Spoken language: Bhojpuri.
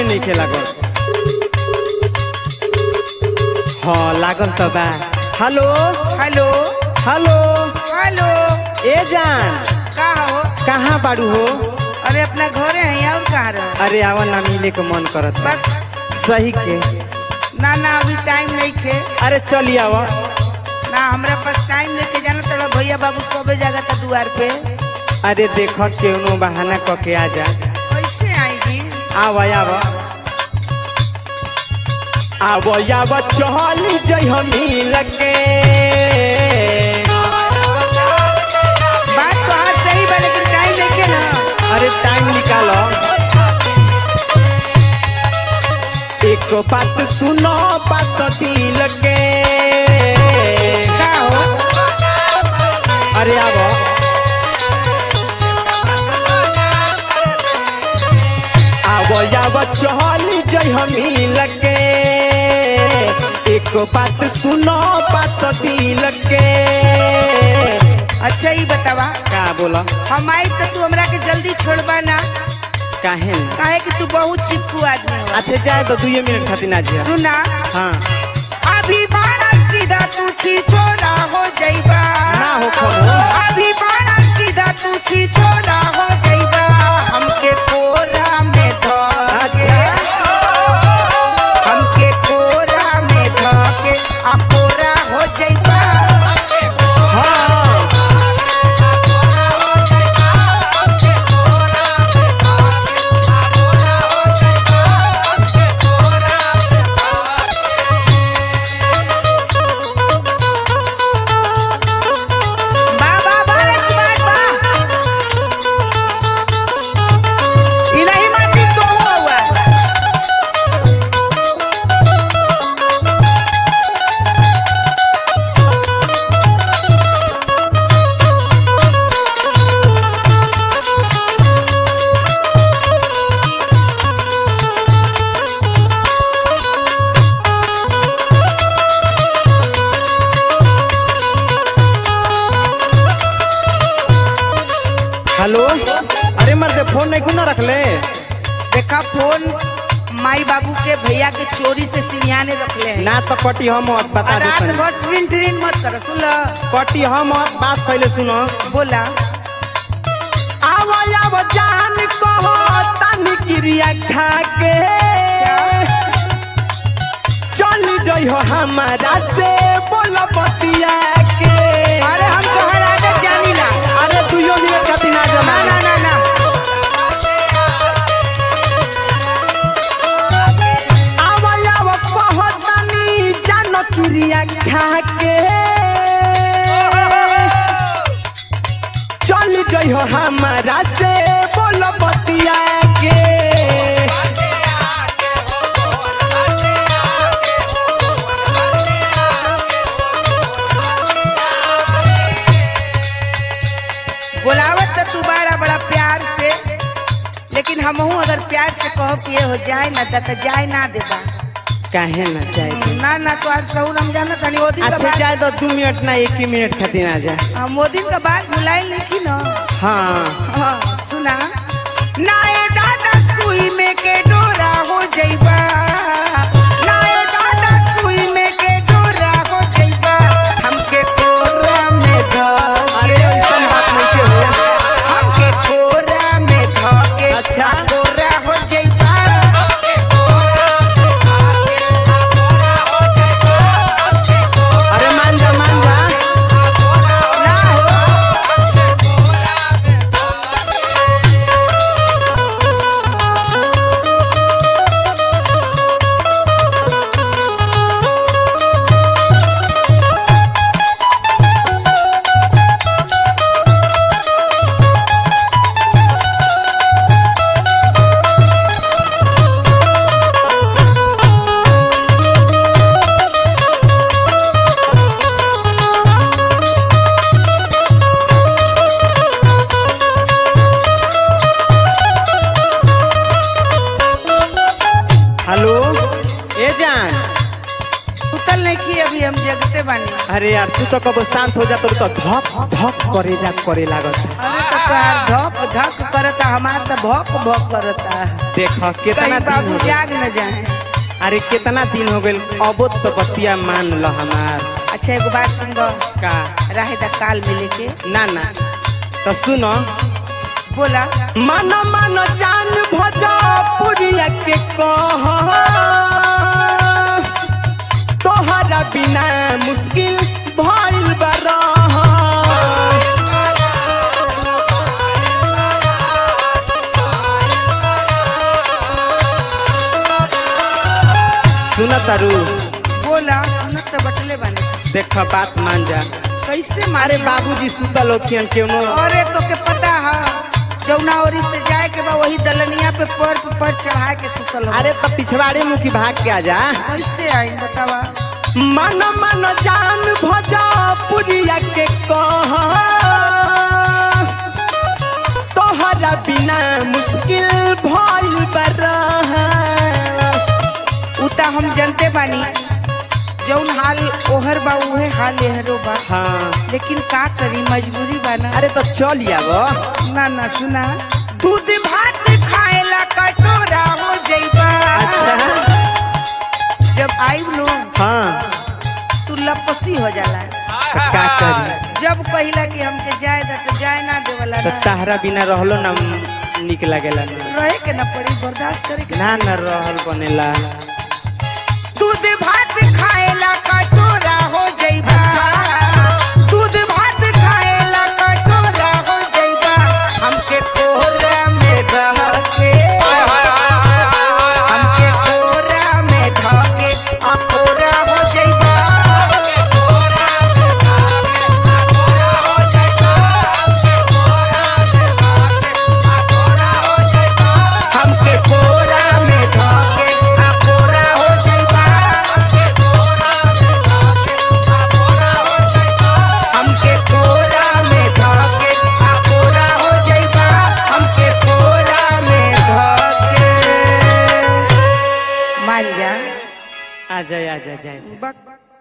नहीं के लागल हाँ लागल तो बा हेलो हेलो हेलो हेलो ए जान का हो कहाँ बाड़ू हो अरे अपना घरे है और कहाँ रह अरे आवा ना मिले के मन करत बा। बस सही के ना ना अभी टाइम नहीं खे अरे चली आवा ना हमरा पास टाइम नहीं के जाना तोड़ा भैया बाबू सोबे जागा था दुआर पे अरे देख केनो बहाना क के आ जा कैसे आएगी आवा आवा आवा आवा चली जई हम मिल के बात तो हाँ सही बा लेकिन टाइम नहीं के ना अरे टाइम निकालो एक बात सुनो बात दिल के का हो अरे आवा आवो आवो चली जई हम मिल के एक बात सुनो बात दिल के अच्छा ही बतावा का बोला हम आई तो तू हमरा के जल्दी छोड़बा ना काहे न? काहे कि तू बहुत चिपकू आदमी हो अच्छा जाए तो दुए मिनट खातिर ना जिया सुना हाँ अभी बाणा सीधा तू छी छोरा हो जाइबा ना हो खबो। अभी बाणा सीधा तू छी छोरा हो जाइबा हमके कोरा में धके अच्छा। हमके कोरा में धके आ कोरा हो जाइबा हाँ बा बा बा रे सुभाष बा ई नहीं मानती तो हुआ हेलो अरे मर्दे फोन नहीं खुना रख ले देखा फोन माई बाबू के भैया के चोरी से सिरियाने रखले हैं ना तो कटी हम मत बता और दे रात तनी। भर ट्रिन ट्रिन मत कर सुन ल कटी हम मत बात पहले सुनो बोला आवा आवा जान कहो तानी क्रिया खा के चल जई हो हमारा से बोल बतिया के अरे हम तोहर आगे जानी ला अरे दुइयो मिनट खातिर ना ना जमा ना ना ना आवा आवा कहो तानी जान क्रिया खा के चल जई हो हमारा से बोल बतिया के बोलावत तो तू बड़ा बड़ा प्यार से लेकिन हमहू अगर प्यार से कहो कि ये हो जाए ना त त जाए ना देबा काहे ना चाहे ना ना तो आज सहू रमजान तनी ओ दिन का अच्छा बात जाए तो दू मिनट ना एक ही मिनट खातिर आ जा हम ओ दिन का बात भुलाई नहीं ना हाँ हाँ सुना नाए दादा सुई में के डोरा हो जइबा नाए दादा सुई में के डोरा हो जइबा हमके कोरा में अरे धके ऐसन बात नहीं के हो हमके कोरा में धके अच्छा। कोरा हो जइबा अरे मान जा मान जा ना हो नहीं की अभी हम जगते बानी अरे यार तू तो कब शांत हो जा तो तो धक धक करे जा करे लागत अरे तो तोहार धक धक करता हमार तो भक भक करता देख कितना कहीं दिन बाबू हो गइल। जाग न जाए अरे कितना दिन हो गइल अबो तो बतिया मान ल हमार अच्छा एगो बात सुन का रहे दा काल मिले के ना ना तो सुनो बोला मन मन जान भोजपुरिया के कह तोहरा बिना मुश्किल भइल बरह सुन तारू बोला सुनत तो बटले बानी देख बात मान जा कैसे अरे मारे बाबूजी सुतल होखियन केनो अरे तो के पता है जौना ओरी से जाए के बा वही दलनिया पे पर पर चढ़ा के सुतल हो अरे तो पिछवाड़े मुखी भाग के आ जा कैसे आई बतावा मन मन जान भोजपुरिया के कह तोहरा बिना मुश्किल भइल बरह उता हम जनते बानी जौन हाल ओहर बा उहे हाल एहरो बा हाँ लेकिन का करी मजबूरी बा ना अरे तो चल आब ना ना सुना दूध भात खाएला कटोरा हो जइबा अच्छा जब आई लो हाँ तू लपसी हो जाला तो का करी जब कहिला कि हमके जाए दा तो जाए ना देवला तो ना तहरा बिना रहलो ना निक लगेला ना रहे के ना पड़ी बर्दाश्त करे के ना न रहल बनेला दूध भात खाएला कटोरा हो जइबा दूध भात खाएला कटोरा हो जइबा हमके कोहरा में रह के हमके कोहरा में ढह के अकोरा हो जइबा हमके कोहरा में ढह के अकोरा हो जइबा हमके कोरा में धके आ कोरा हो जइबा हमके कोरा में धके मान जा आ जाए आ जाए जाए बक